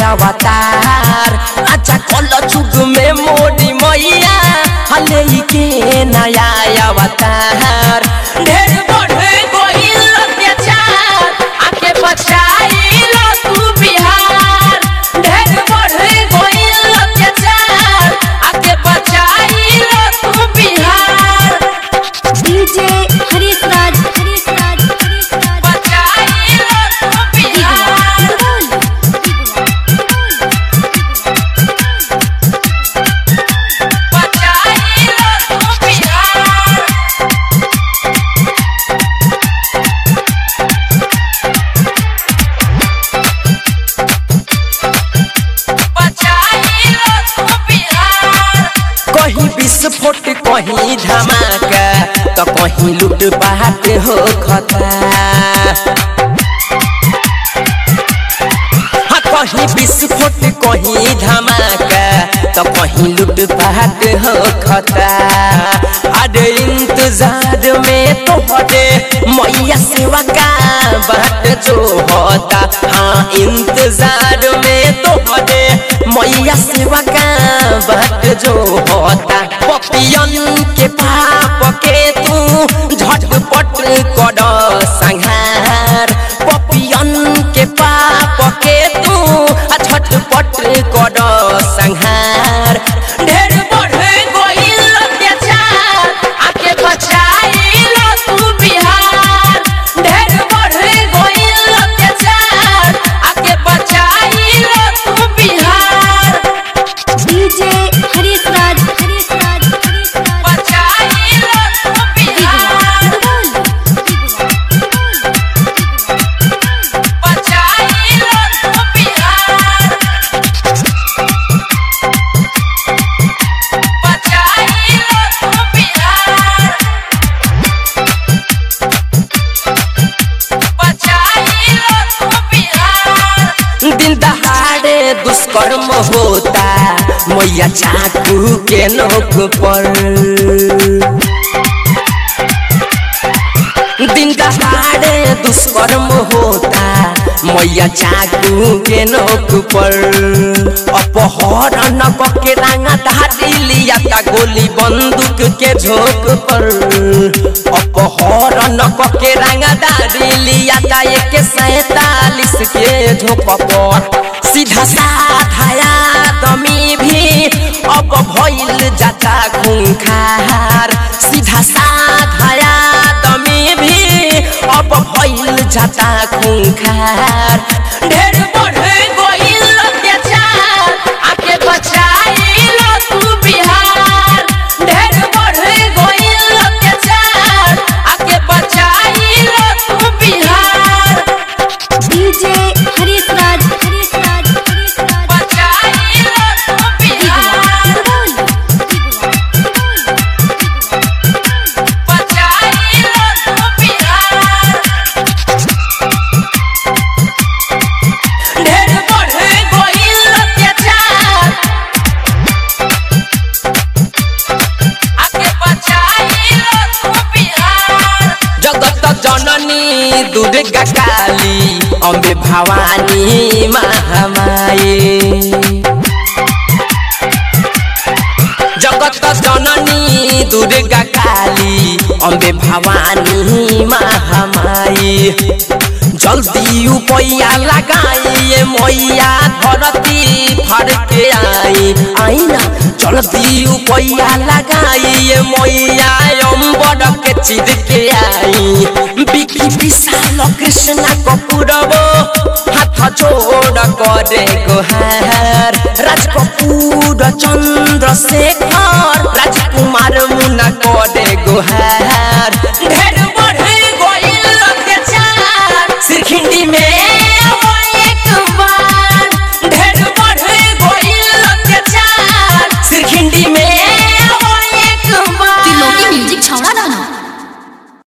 अवतार अच्छा कल जुग में मोदी मैया हले के नया अवतार ढेर बढ़े गइल अत्याचार आके बचाइल तू बिहार ढेर बढ़े गइल अत्याचार आके बचाइल तू बिहार डीजे हरीश राज हरीश राज हरीश राज बचाइल तू बिहार बचाइल तू बिहार बचाइल तू बिहार कहीं विस्फोट कहीं धमाका तो कहीं लूट पाट हो खता हाँ, कहीं विस्फोट कहीं धमाका तो कहीं लूट पाट हो खता अरे इंतजार में तो हटे मैया सेवा का बाट जो होता हाँ इंतजार में तो हटे मैया सेवा का बाट जो होता पपियन के पाप के तू झटपट कर संहार पपियन के पाप के तू झटपट कर संहार ढेर बढ़े गइल अत्याचार आके बचाइल तू बिहार ढेर बढ़े गइल अत्याचार आके बचाइल तू बिहार डीजे हरीश राज हरीश राज हरीश राज बचाइल तू बिहार बचाइल तू बिहार बचाइल तू बिहार बचाइल तू बिहार दिन दहाड़े दुष्कर्म होता मैया चाकू के नोक पर दिन दहाड़े दुष्कर्म होता मैया चाकू के नोक पर अपहरण के रंगा धारी लिया ता गोली बंदूक के झोंक पर अपहरण के रंगा धारी लिया ता एक सैतालीस के झोंक पर सीधा साधाया दमी भी अब भइल जाता खूंखार सीधा साधाया दमी भी अब भइल जाता खूंखार ढेर बढ़े गइल अत्याचार आके बचाइल तू बिहार ढेर बढ़े गइल अत्याचार आके बचाइल तू बिहार डीजे हरीश राज हरीश राज हरीश राज बचाइल तू बिहार बचाइल तू बिहार ढेर बढ़े गइल अत्याचार आके बचाइल तू बिहार जगत जननी दुर्गा काली अम्बे भवानी महामाई जगत जननी दुर्गा काली अम्बे भवानी महामाई जल्दी उपैया लगाइए मैया धरती फर के आई आई ना जल्दी उपैया लगाइए मैया अम्बर के चिर के आई बिकी विशाल कृष्ण कपूरबो हाथ जोड़ करे गोहार राज कपूर चंद्रशेखर राजकुमार मुना करे गोहार ढेर बढ़े गइल अत्याचार सिरखिंडी में